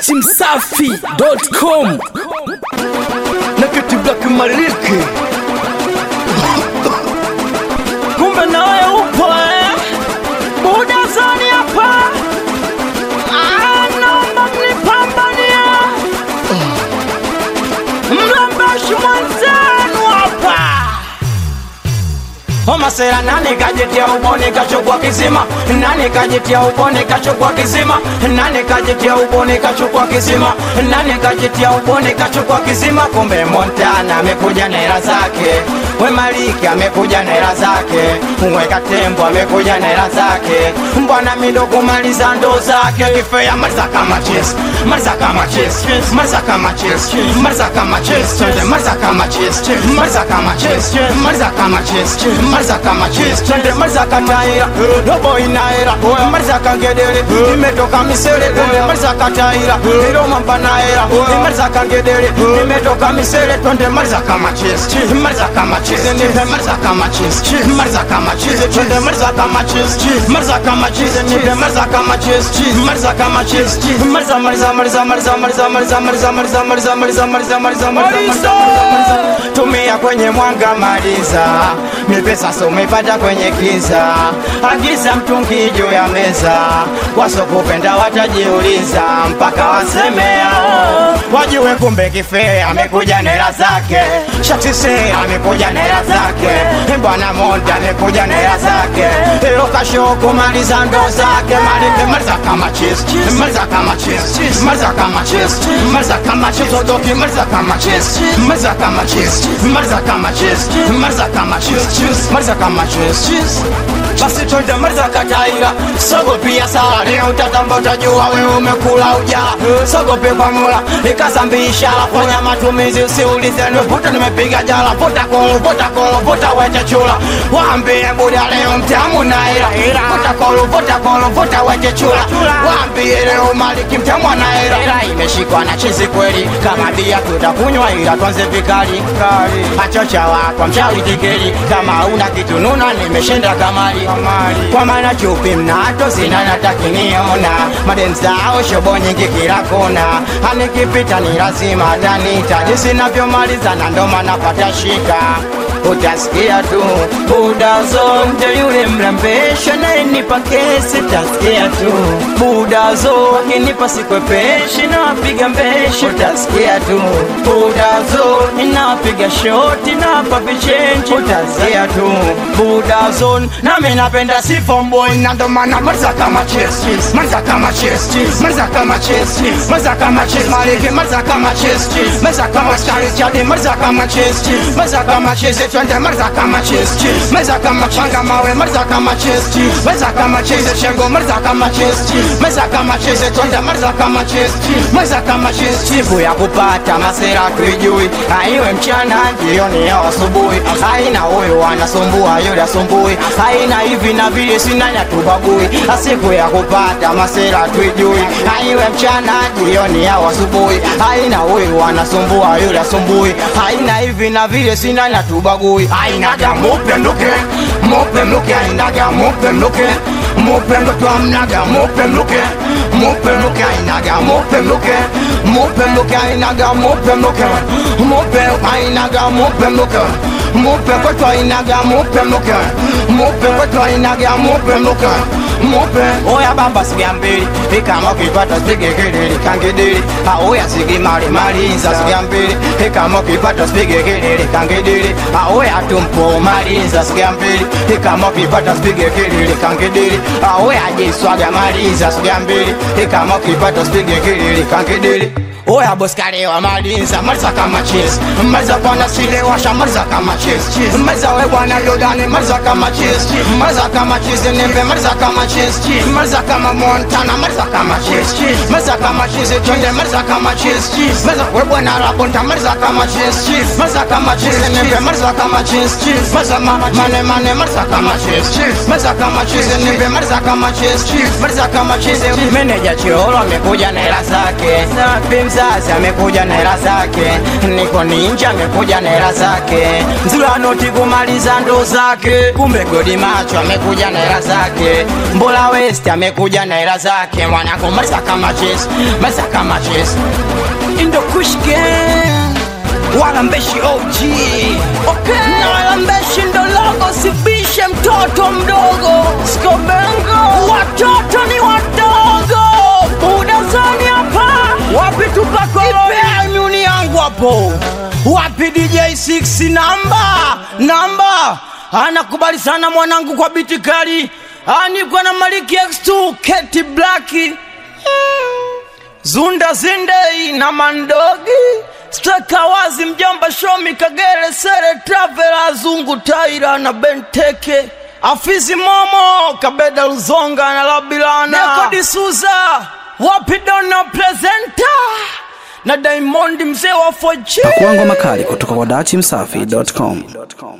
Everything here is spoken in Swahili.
datimsafi.com Nakati Black Maliki kumbe nawe upo eh? Buda zoni hapa Ah, naomba mnipambanie mlambashi mwenzenu hapa Omasera nani kajitia uboni kachukua kisima nani kajitia uboni kachukua kisima nani kajitia uboni kachukua kisima nani kajitia uboni kachukua kisima kumbe Montana amekuja na hela zake we Maliki amekuja na hela zake we Katembo amekuja na hela zake mbwana mido kumaliza ndo zake kifea maliza kama chess maliza kama chess maliza kama chess maliza kama chess twende maliza kama chess maliza kama chess maliza kama chess maliza kama chess twende maliza kataira robo inaira maliza kangedere imetoka misele twende maliza kataira ilo mamba naira maliza kangedere imetoka misele twende maliza kama chess maliza kama chess nipe maliza kama chess maliza kama chess twende maliza kama chess maliza kama chess nipe maliza kama chess maliza kama chess maliza maliza maliza maliza maliza maliza maliza maliza maliza maliza maliza maliza maliza maliza tumia kwenye mwanga maliza mipesa so umepata kwenye kiza agiza mtungi juu ya meza wasokupenda watajiuliza mpaka wasemea wajue kumbe kifee amekuja na hela zake shatise amekuja na hela zake bwana monda amekuja na hela zake ilo kasho kumaliza ndo zake malike maliza kama chis maliza kama chis maliza kama chis maliza kama chis odoki maliza kama chis maliza kama chis maliza kama chis maliza kama chis maliza kama chis basi twende maliza kataira sogo pia sala leo utatamba utajua wewe umekula uja sogope kwa mula ikasambisha fanya matumizi usiulize nivuta nimepiga jala vuta kolo vuta kolo vuta wete chula waambie buda leo mtamu na ila vuta kolo vuta kolo vuta wete chula waambie leo maliki mtamu na ila ila imeshikwa na chizi kweli kama bia tutakunywa ila tuanze vikali machocha wako mchawi tikeli kama una kitu nuna nimeshinda kamali kwa maana chupi mnato zina natakiniona madem zao shobo nyingi kila kona anikipita ni lazima atanita jinsi navyomaliza na ndo maana pata shika utasikia tu budazo ndio yule mrembesha nayenipa kesi utasikia tu budazo akinipa sikwepeshi nawapiga mbeshi utasikia tu budazo inawapiga shoti nawapa vichenji utasikia tu budazo nami napenda sifomboy na ndo maana maliza kama chess maliza kama chess maliza kama chess maliza kama chess maliki maliza kama chess maliza kama stari chadi maliza kama chess maliza kama chess twende maliza kama chess maliza kama changa mawe maliza kama chess maliza kama chess shengo maliza kama chess maliza kama chess twende maliza kama chess maliza kama chess siku ya kupata masera tuijui aiwe mchana jioni au asubuhi haina huyu anasumbua yule asumbui haina hivi na vile sina yatubagui siku ya kupata masera tuijui aiwe mchana jioni au asubuhi haina huyu anasumbua yule asumbui haina hivi na vile sina yatubagui ainaga mupe mluke mupe mluke ainaga mupe mluke mupe mluke amnaga mupe mluke mupe mluke ainaga mupe mluke mupe mluke ainaga mupe mluke mupe ainaga mupe mluke mupe kwetu ainaga mupe mluke mupe kwetu ainaga mupe mluke mupe oya bamba sigia mbili ikama ukipata spige kelele kangedele aoya sigi mali malinza sigia mbili ikama ukipata spige kelele kangedele aoya tumpo malinza sigia mbili ikama ukipata spige kelele kangedele aoya jiswaga malinza sigia mbili ikama ukipata spige kelele kangedele oya boskalewa malinza maliza kama chess maliza bwana silewasha maliza kama chess maliza we bwana yodani maliza kama chess maliza kama chess nembe maliza kama chess maliza kama montana maliza kama chess maliza kama chess twende maliza kama chess maliza we bwana rabonta maliza kama chess maliza kama chess nembe maliza kama chess maliza mane mane maliza kama chess maliza kama chess nembe maliza kama chess maliza kama chess meneja chiolo amekuja na hela zake mzazi amekuja na hela zake, niko ninja amekuja na hela zake, Nzula noti kumaliza ndo zake, kumbe godi macho amekuja na hela zake, Mbola West amekuja na hela zake mwanangu, maliza kama chesi, maliza kama chesi. Indo Kush Gang Walambeshi OG okay. Na Walambeshi ndo logo, sibishe mtoto mdogo Skobengo, watoto ni wadogo Budazani hapa, wapi tupako Ipe imuni yangu hapo Wapi DJ 6 namba namba Anakubali sana mwanangu kwa biti kali Anikwa na Maliki X2 Keti Blacki Zunda Zindei na Mandogi Steka wazi mjomba Shomi Kagere Sere Travela Zungu Taira na Benteke Afizi Momo Kabeda Luzonga na Labilana Nekodi Suza Wapi Dona Presenta na Diamond mzee wa 4G Pakuangwa makali kutoka kwa dachimsafi.com.